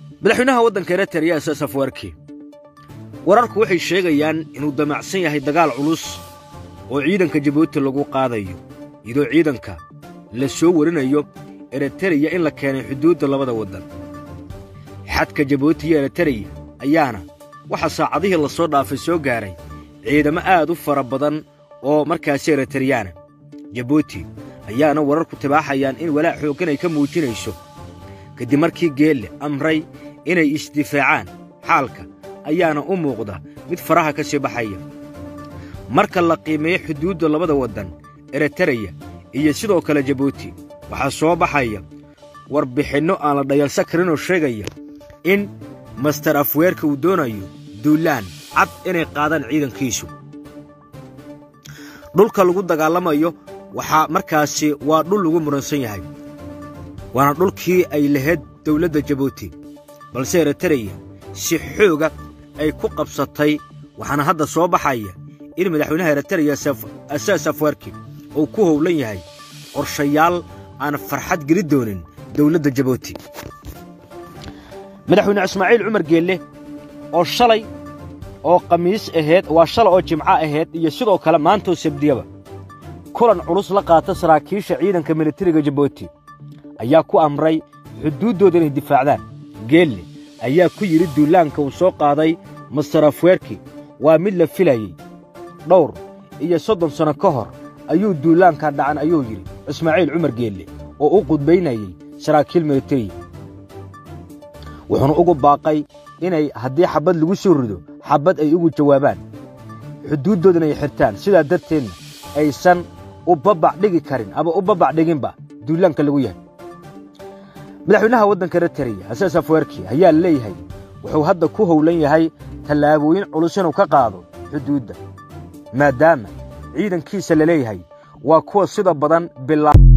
madaxweynaha waddanka eritreya isas afwerki wararku waxay sheegayaan inuu damacsan yahay dagaal culus oo ciidanka jabuuti lagu qaadayo iyadoo ciidanka la soo warinayo eritreya in la keenay xuduudda labada waddan xadka jabuuti iyo eritreya ayaana waxaa saacadihii la soo dhaafay soo gaaray ciidamo aad u fara badan oo markaasi eritriyaana jabuuti ayaana wararku tibaaxayaan in walaac xooggan ay ka muujinayso kadib markii geelle amray inay isdifaacaan xaalka ayaana u muuqda mid faraha ka sii baxaya marka la qiimeeyo xuduudda labada waddan eritreya iyo sidoo kale jabuuti waxaa soo baxaya warbixinno aan la dhayalsan karinoo sheegaya in master afweerka uu doonayo duulaan cad inay qaadaan ciidankiisu dhulka lagu dagaalamayo waxaa markaasi waa dhul lagu muransan yahay waana dhulkii ay lahayd dawladda jabuuti balse eritreya si xooga ay ku qabsatay waxaana hadda soo baxaya in madaxweynaha eritreya asaas afwerki uu ku howlan yahay qorshayaal aan farxad geli doonin dawladda jabuuti madaxweyne ismaaciil cumar geelle oo shalay oo khamiis ahayd waa shalay oo jimco ahayd iyo sidoo kale maantoo sabdiyaba kulan culus la qaata saraakiisha ciidanka militariga jabuuti ayaa ku amray xuduuddooda inay difaacdaan geelle ayaa ku yidhi duulaanka uu soo qaaday master afweerki waa mid la filayey dhowr iyo soddon sanno ka hor ayuu duulaanka dhacan ayuu yidhi ismaaciil cumar geelle oo u qudbaynayey saraakiil militariya wuxuuna ugu baaqay inay haddii xabbad lagu soo rido xabbad ay ugu jawaabaan xuduuddoodana ay xirtaan sidaa darteedna aysan u babac dhigi karin ama u babac dhiginba duulaanka lagu yahay madaxweynaha waddanka eritreya asaas afweerki ayaa la leeyahay wuxuu hadda ku howlan yahay tallaabooyin culus inuu ka qaado xuduudda maadaama ciidankiisa la leeyahay waa kuwa sida badan bilaa